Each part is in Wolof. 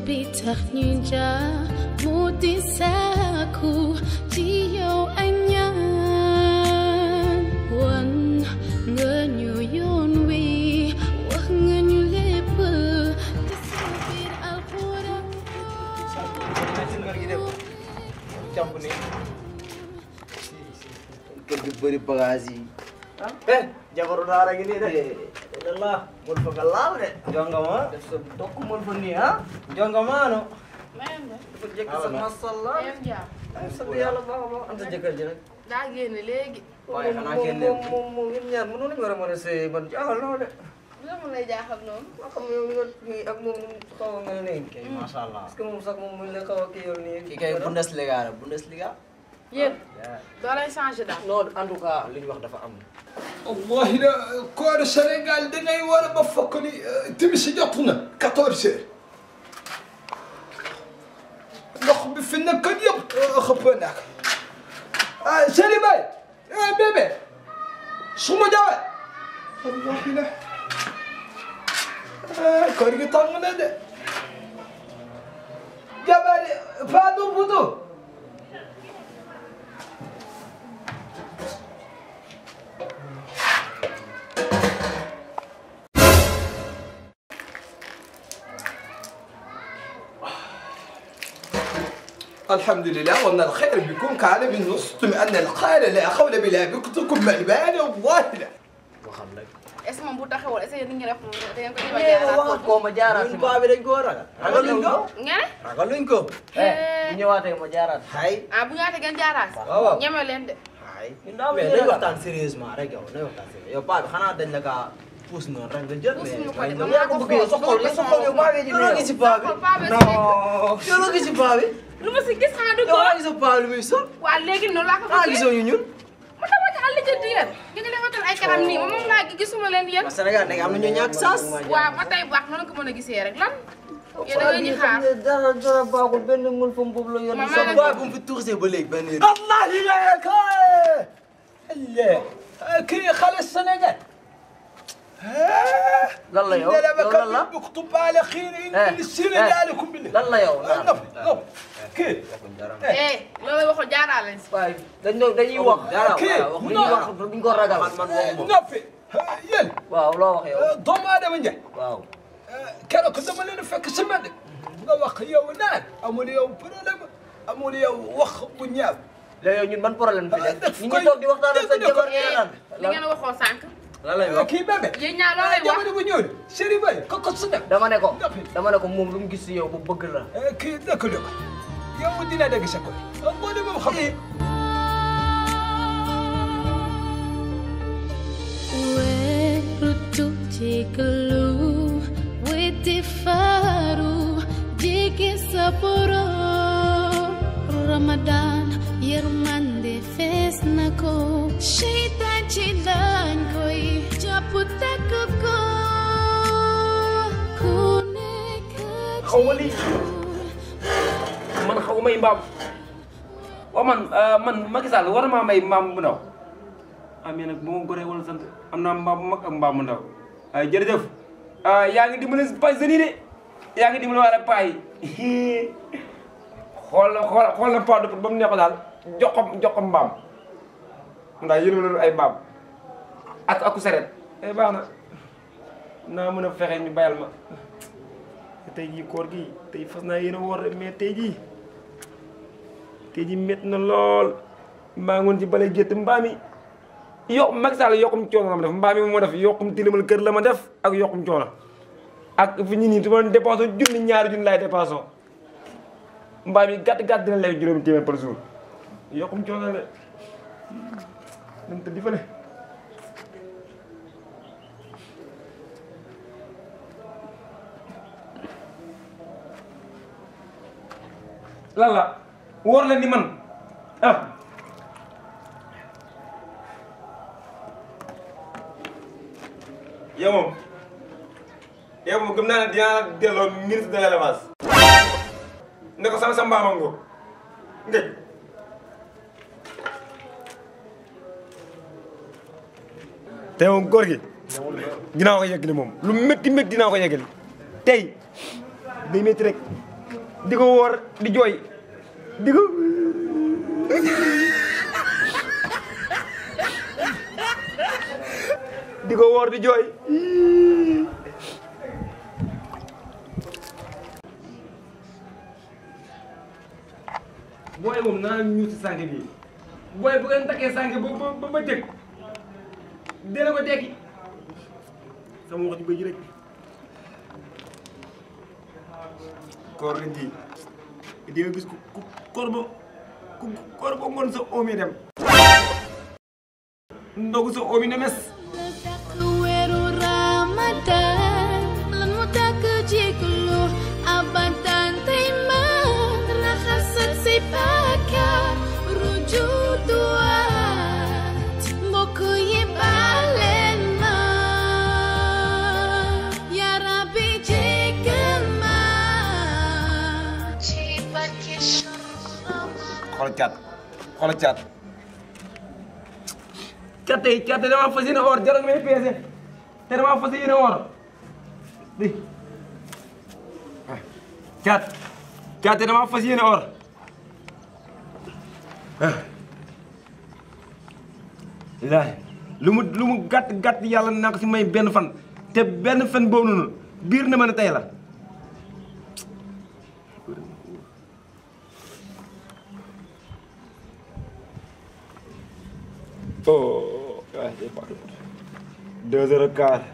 bi tax ñu jaar mu di sàkku ci yow ay ñaan wan nga ñu yoon wi wax nga ñu lépp te sa biir alxuraan jàpp ni kër gi bëri bagage yi eh jabaru daara gi nii de la mun fa nga laaw de jongama def sa tokk mun fa nii ah jongamaano dafa jëkk sa masalla ay sant yàlla baax a baax am sa jëkkër ji nag daa génn léegi. waaye xanaa génne moom moom ñun ñaar mënu nañu war a mën a sëy man jaaxal na ma de lan mu lay jaaxal noonu. ma xam yow li nga kii ak moom xaw a mel nii kay masha Allah parce que moom sax moom mu la xaw a kii yow nii kii kay Bundesliga la Bundesliga. yéen doo lay changé daal. non en tout cas li ñu wax dafa am wallahi la kooru Sénégal dangay war a ba fokk ni timis jot na 14 heures ndox bi fi nekkoon yëpp xëpp naa ko ah Seri Bay ah bébé suma jawe wallahi la ah koor gi tàng na de jabari Fadou Boudou الحمد لله وان الخير بكم كان من وسطم ان الخير لا حول بلا بكتكم ملبان والله لا waxal rek est ce que moom bu taxawal est ce que ni ngeen def moom da ngeen ko jéem a jaaraat koo ma jaaraat si paa bi dañ koo ragal ragaluñ ko nga ne. ragaluñ ko bu ñëwaatee ma jaaraat hay ah bu ñaata ngeen jaaraat. waaw waaw. ñeme leen de. hay mais nañ waxtaan sérieusement rek yow nañ waxtaan sérieux yow paa bi xanaa dañ la kaa puus noonu rek nga jël mais Puusuñu ko de, yow man yaa ko maa ko bëggee sa xol force, sa xol yow paa bi loolu loo gis si paa bi paa bi non yow loo gis si paa bi lu ma si gis xanaa du yow ko. laa gis sa paa bi lu muy sol waa léegi noonu laa ko ah bëggee. gisoo ñu ñun mu dama ci àll jënd yéen. nga ñu leen watal ay kanam nii moom laa gi gisuma leen yéen. waa Sénégal nag am na ñu ñàkk sens waaw ba tey baax noonu ko mën a gisee rek lan. yéen da ngeen ñu xaar. dara dara baaxul benn mën fa boobu la yor Maman sa la- paa bu mu fi toursé ba léegi benn الله يلاك الله كي خلص السنغال lan la yow لا لا yow lan la بكتب بكتب على خير Eh, ان السنغال لكم بالله lan la yow naan نفي نفي كي eh loolu waxul jaaraale si. waaye dañ doon dañuy wax dara kii waaw wax dañuy wax duñ ko ragal man man waxuma نفي يل waaw loo wax yow دوم ادم نجا waaw كانوا كنت مالين فك سمند nga wax yow naan amul yow problème amul yow wax bu ñaaw léegi yow ñun ban problème fi nekk def ñu koy- ngi toog di waxtaan ak sa def ko- jabar eh naan li ngeen waxoon sànq. lan lay wax kii bébé yéen ñaar loolu lay wax. jamono bu ñëw Seri Bay ko ko su nekk dama ne ko Noppi. dama ne ko moom lu mu gis si yow bu bëgg la kii dëkk dëkk yow dina dëgg sa koy boo demee xam weeru tuutigalu weti faru jigi sa borom Ramadan yërmande fees na ko seytaan ci lañ koy jàpp takk ko ku nekk xaw ma lii man xaw may mbaam waaw man man Macky Sall war na maa may mbaam bu ndaw ah mais nag bu ma goree wala sant am naa mbaam bu mag ak mbaam bu ndaw ay jërëjëf ah yaa ngi dimbali pay seni de yaa ngi dimbali wala pay xool na xool xool na paa ba mu neex ko daal jox ko jox ko mbaam ndax yéen a ay mbaam ak aku seret ay baax na naa mën a fexe ñu bayal ma tey jii koor gi tey fas naa yéen a woor mais tey jii tey jii métti na lool maa ngoon ci bale gétt mbaam yi yokk Macky Sall yokkum coono la ma def mbaam yi moo def yokkum tilimal kër la ma def ak yokkum coono ak fi ñu nii su ma dépensé junni ñaari junni laay dépensé mbaam yi gàtt gàtt dina lay juróomi téeméer par jour yokkum coono la dañ tëddi fële lan la wóor leen ni man ah yow moom yow moom gëm naa ne dinaa la delloo ministre de l'élevage ne ko sama sa mbaama ngoo ngëj te moom góor gi dinaa ko yeggali moom lu métti métti dinaa ko yeggali tey day métti rek di ko woor di jooy di ko di ko woor di jooy booy moom naa ñu si sànq bi booy bu ngeen takkee sànq ba ba ba jëkk dina ko tekki sama wax ji ba ji rek koor ren ji di nga gis ku ku koor ba ku koor ba ngoon sa omi dem ndogu sa omi ne mes weeru Ramadan lan mu tàkk jéglu abadan tey man raxas ak say bàkkaar ruju duwaat mbokk yi baleen ma yaa Rabbi jéggal ma ci barke xool caat xool caat caat tey caat tey damaa fas yéene or jarul may peese te damaa fas yéene or di ah caat caat tey damaa fas yéene or ah laay lu mu lu mu gàtt gàtt yàlla naa ko si may benn fan te benn fan boobu noonu biir na ma ne tey la Oh, ah, c'est pas tout. Deux heures et quart.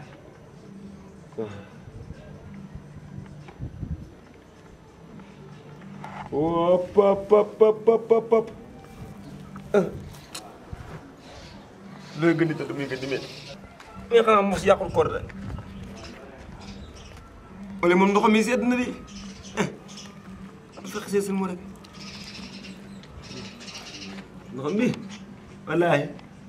Hop, hop, hop, hop, hop, hop, hop. looy gën di tëdd muy gën di mel. mais xanaa mos yàqul koor la. wala moom ndox mi sedd na di. bu fexe see seen moo rek. ndox mi wallaahi.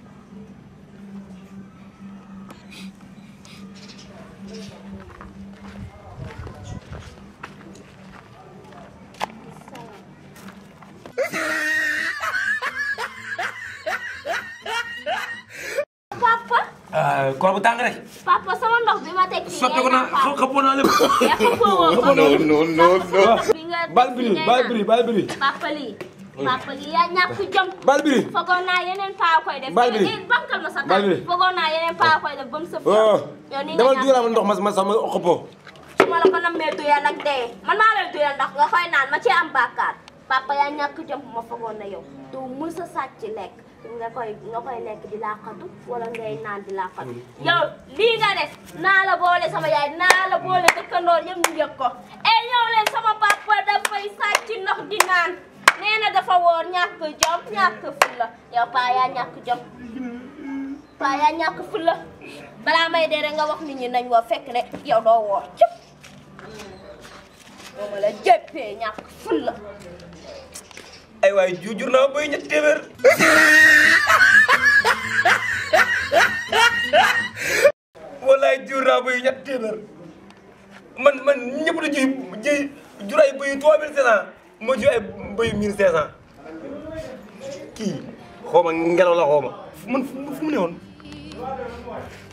papa ah koor bu tàng rek. papa sama ndox bi ma teg fii soppeeku naa xaw xappoo naa lépp. yaa xappoo woo ko non non non non. bi nga bal biri bal biri bal biri. papa lii papa lii yaa ñàkk jom bal biri. fogoon naa yeneen paa koy def Bal bi. eh bankal ma sa Bal bi. tànk fogoon naa yeneen paa koy def ba mu sëb oh yow ni nga demal ñàkk dugalaa ma ndox ma ma sax ma xappoo. su ma la ko nammee duyal nag dee man maa lay duyal ndax nga koy naan ma ci am bàkkaar papa yaa ñàkk jom ma fogoon na yow doo mës a sàcc lekk nga koy nga koy lekk di laaxatu wala ngay naan di laaxatu yow lii nga def naa la boole sama yaay naa la boole dëkkandoor yëpp ñu yëg ko e ñëw leen sama papa dafay sàcc ndox di naan nee na dafa woor ñàkk jom ñàkk fulla yow paa yaa ñàkk jom paa yaa ñàkk fulla balaa may dee rek nga wax nit ñi nañ woo fekk ne yow doo woor cëp moo ma la jéppee ñàkk fulla ay waay ju jur naa bay ñetti téeméer. walaay jur naa bay ñetti téeméer man man ñëpp da ji ji jur ay bay trois mille cinq cent moo jur ay bay mille cinq cent kii xaw ma ngelaw la xaw ma fu man fu mu ne woon